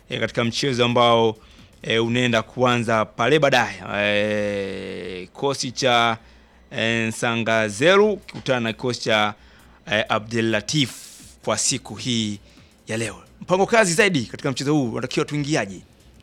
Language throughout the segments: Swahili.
e, katika mchezo ambao e, unaenda kuanza pale baadaye. E, kikosi cha e, Sangazeru kikutana na kikosi cha e, Abdel Latif kwa siku hii ya leo. Mpango kazi zaidi katika mchezo huu unatakiwa tuingiaje?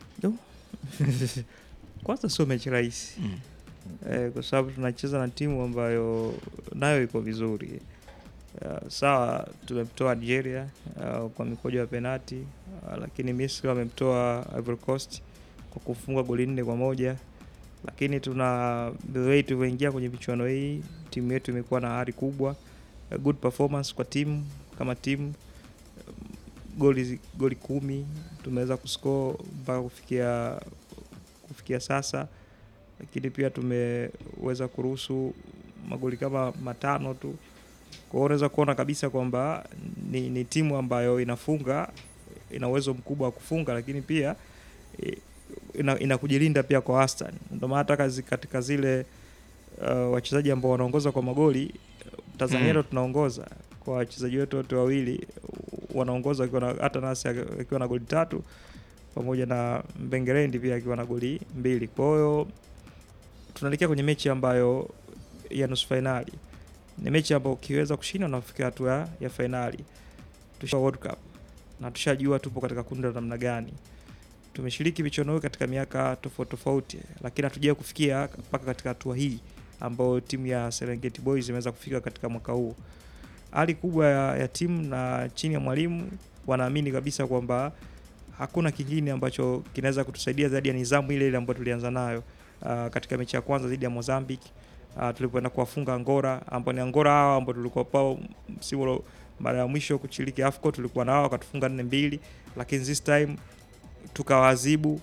Kwanza sio mechi rahisi Mm. eh, kwa sababu tunacheza na timu ambayo nayo iko vizuri. Uh, sawa tumemtoa Nigeria uh, kwa mikojo ya penati uh, lakini Misri wamemtoa Ivory Coast kwa kufunga goli nne kwa moja lakini tuna the way tulivyoingia kwenye michuano hii timu yetu imekuwa na hari kubwa uh, good performance kwa timu kama timu um, goli goli kumi tumeweza kuscore mpaka kufikia kufikia sasa lakini pia tumeweza kuruhusu magoli kama matano tu kwa hiyo unaweza kuona kabisa kwamba ni, ni timu ambayo inafunga ina uwezo mkubwa wa kufunga lakini pia eh, ina, ina kujilinda pia kwa wastani ndio maana hata kazi- katika zile uh, wachezaji ambao wanaongoza kwa magoli Tanzania Mm. ndo tunaongoza kwa wachezaji wetu wote wawili wanaongoza wakiwa na- hata nasi akiwa na goli tatu pamoja na Mbengerendi pia akiwa na goli mbili. Kwa hiyo tunaelekea kwenye mechi ambayo ya nusu fainali, ni mechi ambayo ukiweza kushinda unafikia hatua ya fainali. Tusha World Cup na tushajua tupo katika kundi la namna gani. Tumeshiriki michuano hii katika miaka tofauti tofauti, lakini hatujawahi kufikia mpaka katika hatua hii ambayo timu ya Serengeti Boys imeweza kufika katika mwaka huu. Hali kubwa ya, ya timu na chini ya mwalimu wanaamini kabisa kwamba hakuna kingine ambacho kinaweza kutusaidia zaidi ya nidhamu ile ile ambayo tulianza nayo uh, katika mechi ya kwanza dhidi ya Mozambique uh, tulipoenda kuwafunga Angora ambao ni Angora hao ambao tulikuwa pao msimu ulo- mara ya mwisho kushiriki AFCON tulikuwa nao wakatufunga nne mbili, lakini this time tukawaadhibu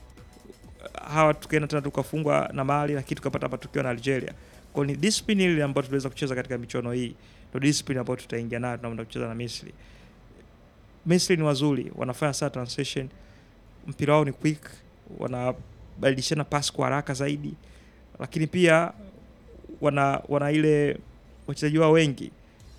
hawa, tukaenda tena tukafungwa na Mali, lakini tukapata matokeo na Algeria. Kwa hiyo ni discipline ile ambayo tuliweza kucheza katika michuano hii, ndio discipline ambayo tutaingia nayo tunaenda kucheza na Misri. Misri ni wazuri, wanafanya saa transition, mpira wao ni quick, wanabadilishana pasi kwa haraka zaidi, lakini pia wana wana ile wachezaji wao wengi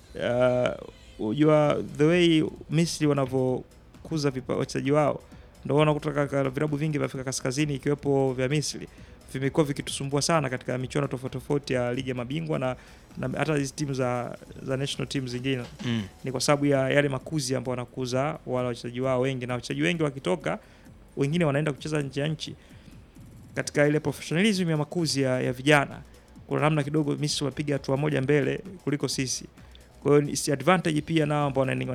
uh, unajua the way Misri wanavyokuza vipa- wachezaji wao ndio wana kutoka ka- vilabu vingi vya Afrika Kaskazini ikiwepo vya Misri vimekuwa vikitusumbua sana katika michuano tofauti tofauti ya ligi ya mabingwa na, na hata hizi timu za, za national team zingine Mm. ni kwa sababu ya yale makuzi ambao wanakuza wale wachezaji wao wengi, na wachezaji wengi wakitoka, wengine wanaenda kucheza nje ya nchi. Katika ile professionalism ya makuzi ya, ya vijana, kuna namna kidogo Misri wapiga hatua moja mbele kuliko sisi. Kwa hiyo ni si advantage pia nao ambao wanaenda